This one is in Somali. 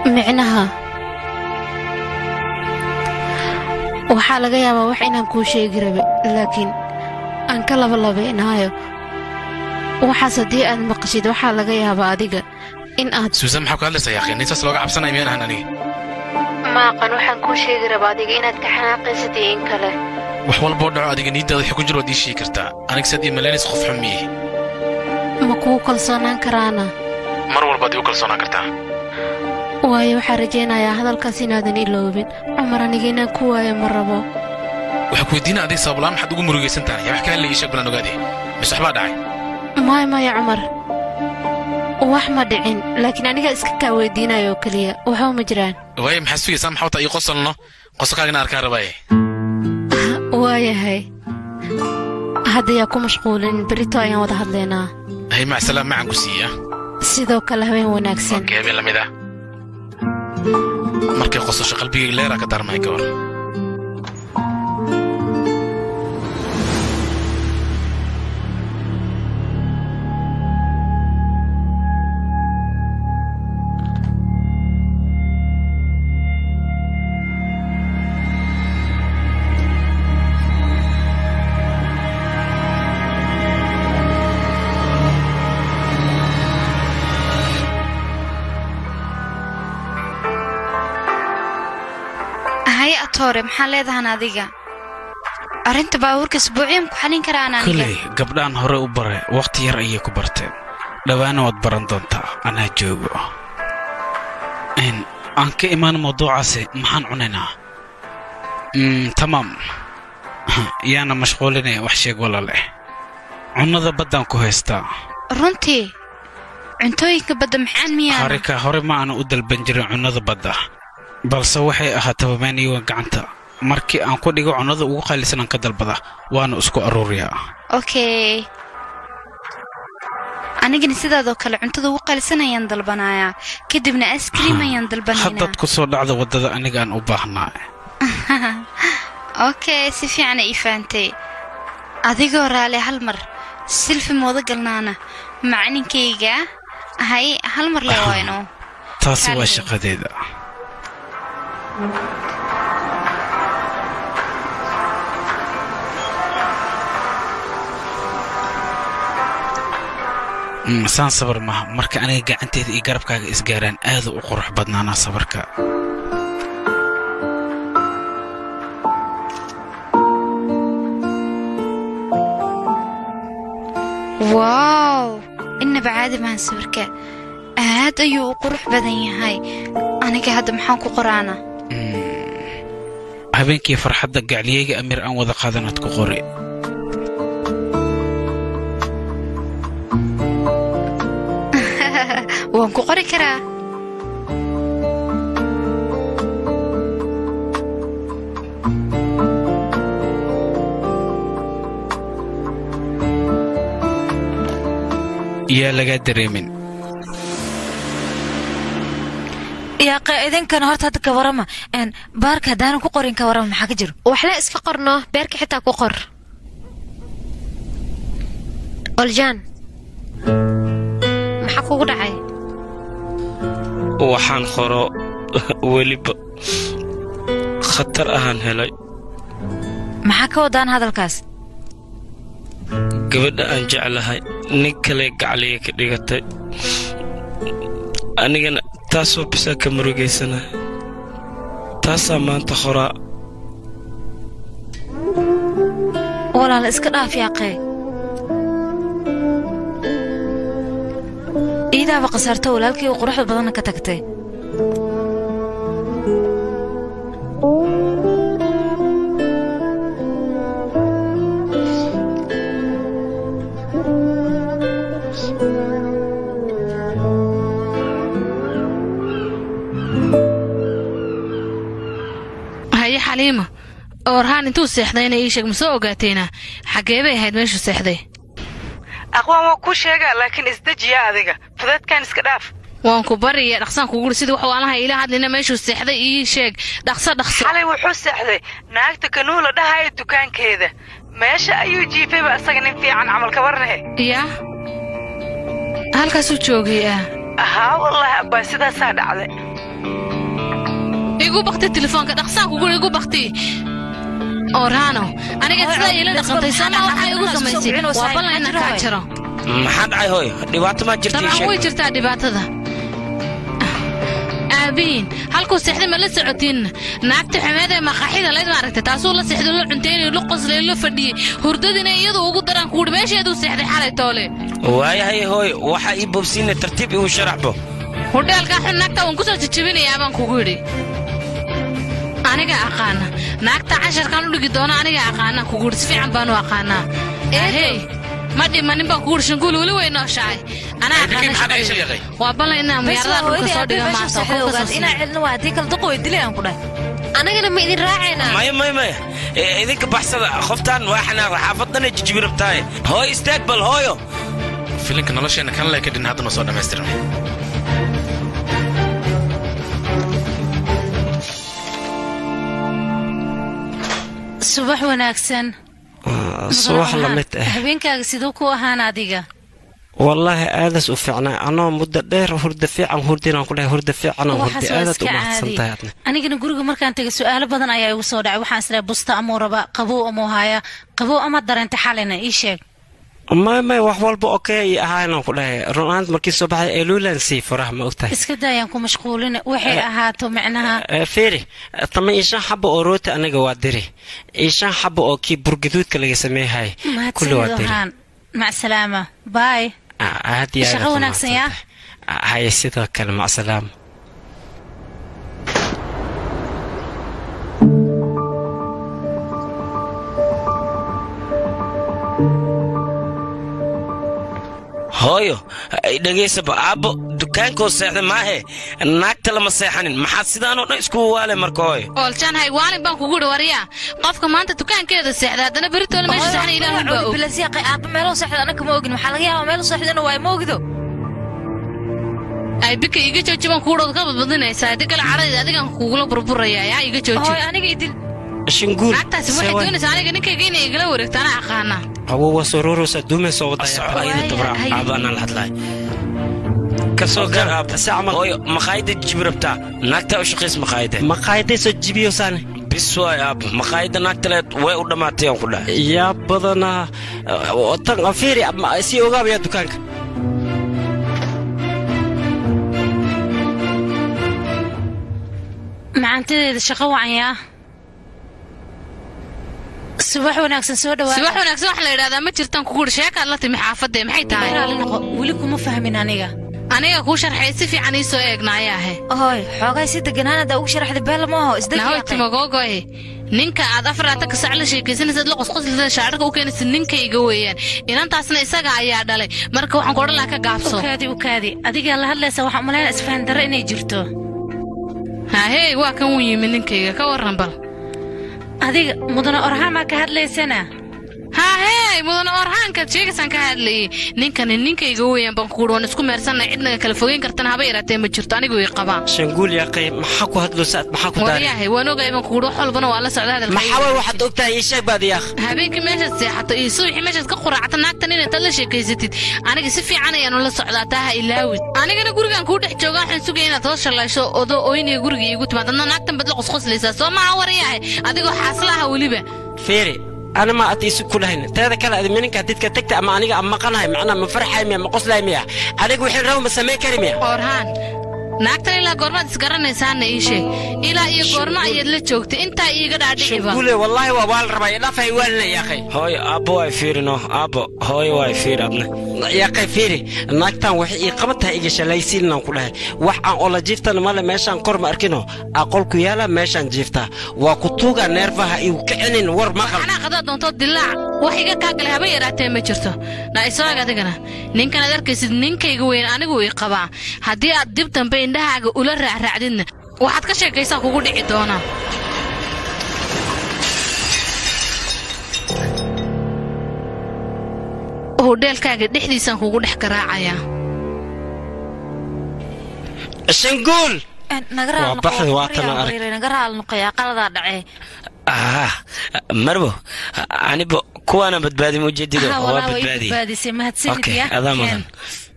micnaha waxaa laga yaabaa wax inaan kuu sheegi rabe laakiin aan ka labalabaynaayo waxaas haddii aad maqashid waxaa laga yaabaa adiga in aad suusan maxaa ku hadlaysaa yaaqin nintaas looga cabsanaya miyaan ahan aniga maaqan waxaan kuu sheegi rabaa adiga inaad ka xanaaqaysid iyo in kale wax walboo dhaco adiga niiddaada wixii ku jiro waad ii sheegi kartaa aniga saad ii malaynaysa qof xun miye ma kuu kalsoonaan karaana mar walbaad igu kalsoonaan kartaa waayo waxaa rajaynayaa hadalkaas inaadan iloobin cumar aniga inaan ku waayo ma rabo waxaa ku weydiina adiga sabablaan maxaad ugu murugaysan tahay yaa wax ka hadlaya ii sheeg balaan ogaade mise waxbaa dhacay maya maya cumar wax ma dhicin laakiin aniga iska kaa weydiinayo oo keliya waxba ma jiraan waaye maxaad sugaysaa maxaa wataa ii qosolno qosolkaagana arkaan rabaaye waayahay hadda yaa ku mashquulin berito ayaan wada hadlaynaa hay macsalaam macan ku siiya sidoo kale habeen wanaagsan okey habeen lamid ah markay qososho qalbigayga leeraa ka daarmay ka hor haye atoore maxaa leedahan adiga arrinta baabuurka isbuuciyan ku xalin karaan aniga koley gabdhaan hore u bare wakhti yar ayay ku barteen dhowaana waad baran doontaa anaa joogo Een, aan ka imaan mawduucaasi maxaan cunaynaa Mm, tamaam yaana mashquulinaya wax sheeg walaaleh cunnada baddaan ku haystaa runtii cuntooyinka badda maxaan miyaana harika hore ma aanu u dalban jirin cunnada badda balse waxay ahaataba maaniyoga gacanta markii aan ku dhigo cunnada ugu qaalisan aan ka dalbada waana isku aruuriyaa okay anigana sidaadoo kale cuntada ugu qalisan ayaan dalbanayaa kadibna askriim ayaan dalbanaynaa haddaad ku soo dhacda waddada aniga aan u baahnaa okay si fiicana ii fahantay adigoo raale hal mar silfi mooda galnaana macninkayga hay hal mar le wayno taasi waa Kaalin. shaqadeeda Mm, saan sabar maha marka aniga gacanteeda iyo garabkaaga isgaaraan aadu u qurux badnaanaa sabarka waaw innaba caadi mahan sawirka aad ayuu u qurux badan yahay aniga hadda maxaan ku qoraana habeenkii farxadda gacliyeyga amiir aan wada qaadanaad ku qori waan ku qori karaa yaa lagaa dareemin yaaqa idinkana horta hadda ka warama een baarka haddaanan ku qorin ka warama maxaa ka jiro waxle iska qorno beerka xitaa ku qor oljaan maxaa kugu dhacay waxaan qoro weliba khatar ahaan helay maxaa ka wadaan hadalkaas gabadha aan jeclahay nin kale gacliga ka dhigatay anigana taasoo bisaa ka murugaysanahay taasaa maanta qoraa walaala iska dhaaf yaaqee iidaaba khasaarto walaalkii oo quruxda badanna ka tagtay haye xaliima orhaan intuu seexdayna ii sheeg ma soo ogaateena xaggee bay ahayd meeshuu seexday aqwaan waa kuu sheegaa laakiin isdejiya adiga fudeedkan iska dhaaf waan ku bariya dhaqsaan kuguhi sidii wax waalaha iila hadlina meeshuu seexday ii sheeg dhaqso dhaqso xalay wuxuu seexday naagta kanuula dhahaya dukaankeeda meesha ayuu jiifayba asaga nin fiican camal kabarnahe yaa halkaasuu joogay ah haa wallaahi abbaa sidaasaa dhacday igu bakti telefoonka dhaqsaan kugu igu bakti orhano aniga sidaa iila dhaqantay sooma waxaa igu samaysay waa ballan inaan kaa jiro maxaa dhacay hooy dhibaato maa jirta ii dabcan way sheeg jirtaa dhibaatada aabiin halkuu seexday ma la socotiin naagta xumeed ee maqaaxida layd maaragtay taasuu la seexday la cunteynay la qoslay la fadhiyey hurdadina iyadu ugu daraan kuuhi meesheeduu seexday xalay toole waayahay hooy waxaa ii bobsiina tartiib igu sharaxbo hudheelkaa xun naagta waan ku soo jajabinayaa baan kugu yidhi aniga aqaana naagta casharkaan u dhigi doono aniga aqaanaan kugu yidhi si fiican baanu aqaanaa ahey ma dhimanin baan kugu yidhi shanguul weli way nooshahay anaa Ninkii aqaana maxaad ay shaqadeeda. sheegay? waa ballan inaan muyaarada dhulka soo dhiga maarta qolka soo inaa siiyo. celin waa haddii kale duqa way dilayaan ku dhahay anagana ma idin raacaynaa maya maya maya Eh, idinka baxsada qoftaan waa xanaaq xaafadana jijibi rabtaaye hooy istaag bal hooyo filinka nolosheenna kan lee ka dhin haddana soo dhammaystirmay subax wanaagsan subax la mid ah habeenkaaga siduu ku ahaan adiga wallaahi aadaas u fiicnaa anoo muddo dheer hurda fiican hurdinaan ku dhahay hurda fiicanoo hurdi waxaas waa aadaad u iska mahadsan caadi tahay adna anigana guriga markaan tegay su-aalo badan ayaa igu soo dhacay waxaan islehay busta amuu raba qabow amuu haya qabow ama dareenta xalina ii sheeg maya maya wax walba okey ay ahaanaan ku dhahay runaant markii soo baxay eluulan sii furaha ma ogtahay iska daayaan ku mashquulin waxay ahaato micnaha Eh, fiiri tama iyo shan xaba oo rooti anaga waa diri iyo shan xaba oo kii burgaduudka laga sameeyahay kulli waa mahadsanid diri ahaan macsalaama baay Ah, aad iyo aad Shaqo aad u wanaagsan, yaa? mahadsantahay. Ah, haye sidoo kale macsalaam hooyo dhegaysaba aabbo dukaankoo seexda maahe naagta lama seexanin maxaad sidaanoo dhan iskugu waale marka hooyo ooljan haywaalin baan kugu yidhi waryaa qofka maanta dukaankeeda seexda haddana beritoole meesha saxna ilaahu baa og bilasiiqay aabba meeloo seexda anaka ma ogin maxaa laga yaabaa meel seexdana waa ma ogido ay bika iga jooji baan kuudhood ka badbadinaysaa haddii kale cadhayda adigaan kugula burburaya yaa iga jooji hooy aniga idil shinguul naagtaasi waxay doonaysaa aniga ninkayga inay igala wareegto anaa aqaana awo waa soo rooroosa duumay soo wadaya Waay, ayada dabra hay. aabba anaan la hadlaay kasoo gar aabba hooyo maqaayada jibi rabtaa naagtaa u shaqays maqaayada maqaayaday soo jibiyo saane bis waay aabba maqaayada naagtaleed way u dhammaatay aan ku dhahay yaa badanaa tan fiiri sii ogaabaya dukaanka macaantadeeda shaqo wacanyaa subax wanaagsan soo subax dhawaada wanaagsan wax la yidhahdaa ma jirtaan kugu yidhi sheekaad la timi xaafadee maxay tahay raali noqo weli kuma fahmin aniga aniga kuu sharxay si fiican ii soo eegnaayahe hooy xoogaa si deganaan haddaa ugu sharaxda beela ma aho nahoy isdegiyaaqay timagoogoy ninka aad afaraatan ka sac la sheekaysanaysaad la qosqoslida shaacirka u keenaysa ninkayga weeyaan inantaasna isaga ayaa dhalay marka waxaan ku odhan lahaa ka gaabso ukaadi ukaadi adigaa la hadlaysa waxaan umalaynaa isfahan darre inay jirto hahey waa kan wuu yimi ninkayga ka warran bal adiga mudane orhaamaa ka hadlaysana hahey mudane orhaankaad sheegaysaan ka hadlayay ninkani ninkayga weeyaan baan kuuhi waan isku meersanay cidnaga kala fogeyn kartana haba yaraatee ma jirto anigu ii qabaan shanguul yaaqay maxaa ku hadloosaad maxaa ku daari waryahay waan ogahay baan kuuhi wax walbana waa la socda maxaa way hadalkayga waxaad ogtahay ii sheeg baad yaaq habeenkii meeshaad seexato iyo subaxii meeshaad ka quraacto naagtan inaad la sheekaysatid aniga si fiican ayaanu la socdaa taa ha ilaawid anigana gurigaan kuu dhex jooga waxaan sugaya inaad soo shallaysho odo oyniga guriga iigu timaad adna naagtan baad la qosqoslaysaa soo maha waryahay adigoo xaaslaha weliba fiiri ana ma ad isu kulahayn teeda kale ad mininka didka tegta ama aniga ama maqanahay macnaa ma farxay miya ma qoslay miya aniga wixii rabo ma samayn kari miya orhaan naagtan ilaa goormaad isgaranaysaana ii sheeg ilaa iyo goorma ayaad la joogtay intaa iiga dhaadhiciba shanguule wallaahi waa waa la rabaa idhaafay waalina yaaqay hooyo aabbo waay fiirino aabbo hooyo waay fiir adna yaaqay fiiri naagtan waxay ii qaban tahay iga shalaysiinaan ku dhahay wax aan ola jiiftana male meeshaan kor ma arkino aqolku yaala meeshaan jiiftaa waa ku tuuga neerfaha iu kicinin war maqal anaa qadaa doontoo dilaac wax iga kaa galay haba yaraatee ma jirto na isaag adigana ninkan aad arkaysid ninkayga weyn anigu ii qabaa haddii aad dib dambe indhahaaga ula raacraacdidna waxaad ka sheekaysaa kugu dhici doonaa hudheelkaaga dhexdiisaan kugu dhex garaacayaa shanguul naga Waa raal baxdi, waa tan arag. naga raal noqoyaa qaladaa dhacee ah marbo anibo kuwaana badbaadi mujeedido Ha, waa walaa way badbaadi badbaadisay mahadsanid Okay, ya adaa Ken. mudan